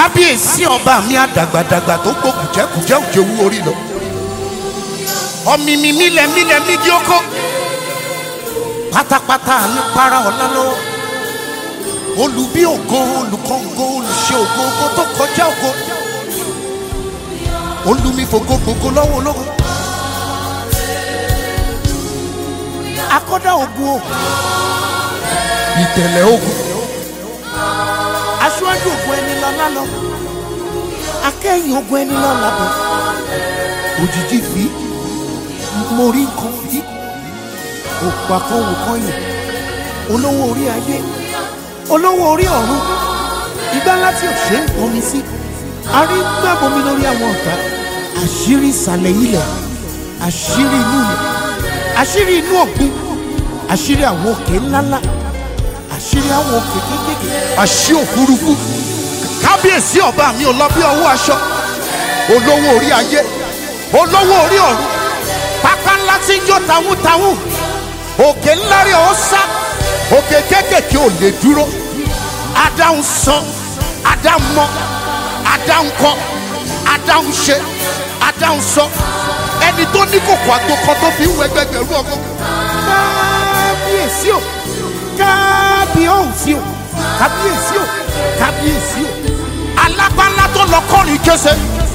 kábíyèsí ọba mi àdàgbàdàgbà tó gbó kùjẹ́kùjẹ́ òjò wú orí lọ ọ̀mìmì mílẹ̀ mílẹ̀ mídìí oko pátápátá ní para ọ̀la lọ́wọ́ olùbí ògo olùkọ́ngó olùṣe ògo ògo tó kọjá ògo olùmífògo gbogbo lọ́wọ́ ológo akọ́dá ogun o ìtẹ̀lẹ̀ ogun aṣáájú ogun ẹni lọ́lá lọ akẹ́yìn ogun ẹni lọ́lá bọ̀ òjijì fi mo rí nǹkan fi òpá kan wò kan yẹn olówó orí ayé olówó orí ọ̀run ìgbà láti òṣè ń pọnmi sí arí gbàbomi lórí àwọn ọ̀tá àṣírí ìsàlẹ̀ ilẹ̀ àṣírí inú ilẹ̀ àṣírí inú òkun àṣírí àwọn òkè ńláńlá àṣírí àwọn òkè kékèké àṣí òfurufú kábíyèsí ọba mi ò lọ bí ọwọ́ aṣọ olówó orí ayé olówó orí ọ̀run pápá ńlá tí ń jó tawútawú òkè ńlá rẹ̀ ó sá òkè kékèké ò lè dúró adáhùn sán adáhùn mọ́ adáhùn kọ́ adáhùn ṣe adáhùn sọ ẹni tó ní kòkò àgbòkọ tó fi ń wọ ẹgbẹgbẹ̀rún ọkọ. kábíyèsí o kábíyèsí o kábíyèsí o kábíyèsí o alábàálá tó lọ kọrin kése.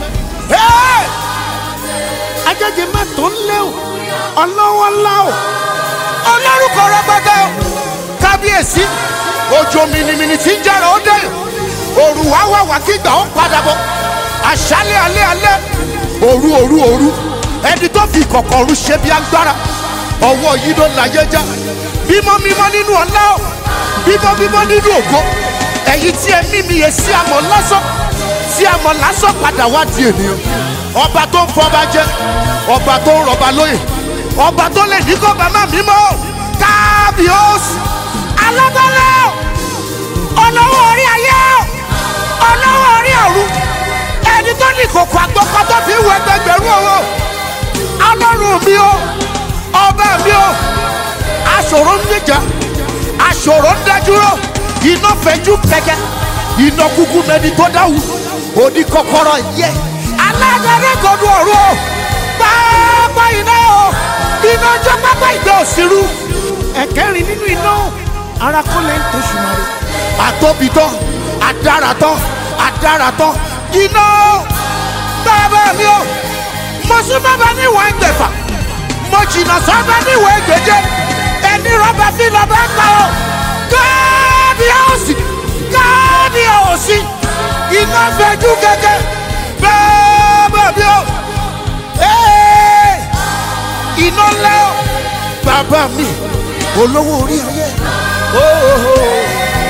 ajẹ́jẹ́ má tó ń lé o ọlọ́wọ́ ńlá o ọlọ́rùkọ rẹpẹtẹ o kábíyèsí òjò mìnìmìnì tí ń jára ó dé òrù wá wá wá kígbà ó padà bọ̀ àṣálẹ̀ alẹ́ alẹ́ òru òru òru ẹni tó fi kọ̀kọ̀rù ṣe bí agbára ọwọ́ yìí ló láyé já mímọ́ mímọ́ nínú ọlá o mímọ́ mímọ́ nínú ògo ẹ̀yin tí ẹ mímí yẹ sí àmọ́ lásán tí àmọ́ lásán padà wá di ènìyàn ọba tó ń fọba jẹ ọba tó ń rọba lóyè ọba tó lè ní kó bàmá mímọ́ kábíọ́sì alágbálẹ̀ ọlọ́wọ́ orí ayé ọlọ́wọ́ orí ọ̀run ẹni tó ní kòkò àgbọ̀kọ tó fi wọ ẹgbẹgbẹ̀rún owó ọlọ́run mi o ọba mi o aṣòro ń níjà aṣòro ń dájúrò iná fẹjú kẹkẹ iná kúkú mẹni tó dáwù òní kọ́kọ́rọ́ yẹ alágbẹrẹ gọdú ọ̀run o pápá iná o iná jọ pápá ìgbà òsirú ẹ̀kẹ́rin nínú iná ara kọ́lẹ̀ ń tó ṣùmọ́rẹ́ àtòbítọ́ adáratọ́ adáratọ́ iná bàbá mi o mo sún bàbá níwọ̀n ẹgbẹ̀fà mo jìnnà sọ́bà níwọ̀n ẹgbẹ̀je ẹni rọ́bà fi lọ́bà pa o kábíyèsí kábíyèsí iná fẹjú gẹ́gẹ́ bàbá mi o ee, iná lẹ́ o bàbá mi olówó orí ayé. Oh, oh, oh.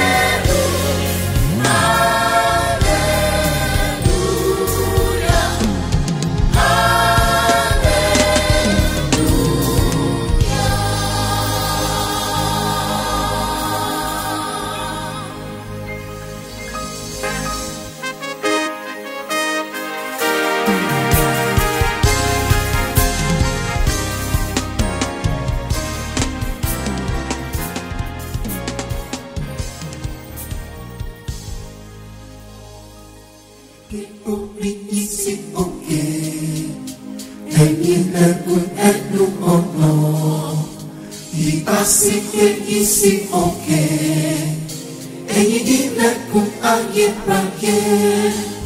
orí yìí sí òkè ẹ̀yin lẹ́kùn ẹnu ọ̀nà ìbá sí pé yìí sí òkè ẹ̀yin ilẹ̀kùn ayérayé